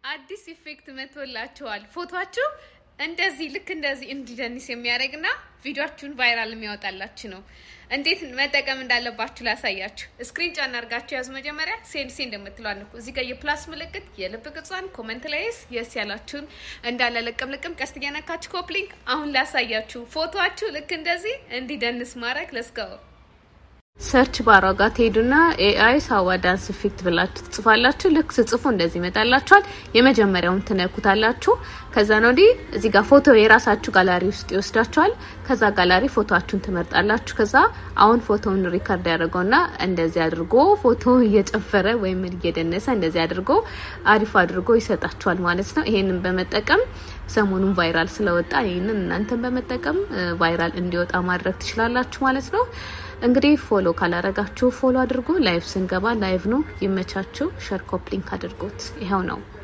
አዲስ ኢፌክት መቶላችኋል። ፎቶችሁ እንደዚህ ልክ እንደዚህ እንዲደንስ የሚያደርግና ቪዲዮችሁን ቫይራል የሚያወጣላችሁ ነው። እንዴት መጠቀም እንዳለባችሁ ላሳያችሁ። ስክሪን ጫን አድርጋችሁ ያዙ። መጀመሪያ ሴንድ ሴንድ የምትለዋን እኮ እዚህ ጋር የፕላስ ምልክት የልብ ቅጿን ኮመንት ላይስ የስ ያላችሁን እንዳለ ልቅም ልቅም ቀስት እያነካችሁ ኮፕሊንግ። አሁን ላሳያችሁ ፎቶችሁ ልክ እንደዚህ እንዲደንስ ማድረግ ለስጋው ሰርች ባሯ ጋር ትሄዱና ኤአይ ሳዋ ዳንስ ኢፌክት ብላችሁ ትጽፋላችሁ። ልክ ስጽፉ እንደዚህ ይመጣላችኋል። የመጀመሪያውን ትነኩታላችሁ። ከዛ ነው ወዲህ እዚህ ጋር ፎቶ የራሳችሁ ጋላሪ ውስጥ ይወስዳችኋል። ከዛ ጋላሪ ፎቶችሁን ትመርጣላችሁ። ከዛ አሁን ፎቶውን ሪከርድ ያደርገውና እንደዚህ አድርጎ ፎቶ እየጨፈረ ወይም እየደነሰ እንደዚህ አድርጎ አሪፍ አድርጎ ይሰጣችኋል ማለት ነው። ይሄንን በመጠቀም ሰሞኑን ቫይራል ስለወጣ ይህንን እናንተን በመጠቀም ቫይራል እንዲወጣ ማድረግ ትችላላችሁ ማለት ነው። እንግዲህ ፎሎ ካላረጋችሁ ፎሎ አድርጉ። ላይቭ ስንገባ ላይቭ ነው። ይመቻችሁ። ሸር ኮፕሊንክ አድርጉት። ይኸው ነው።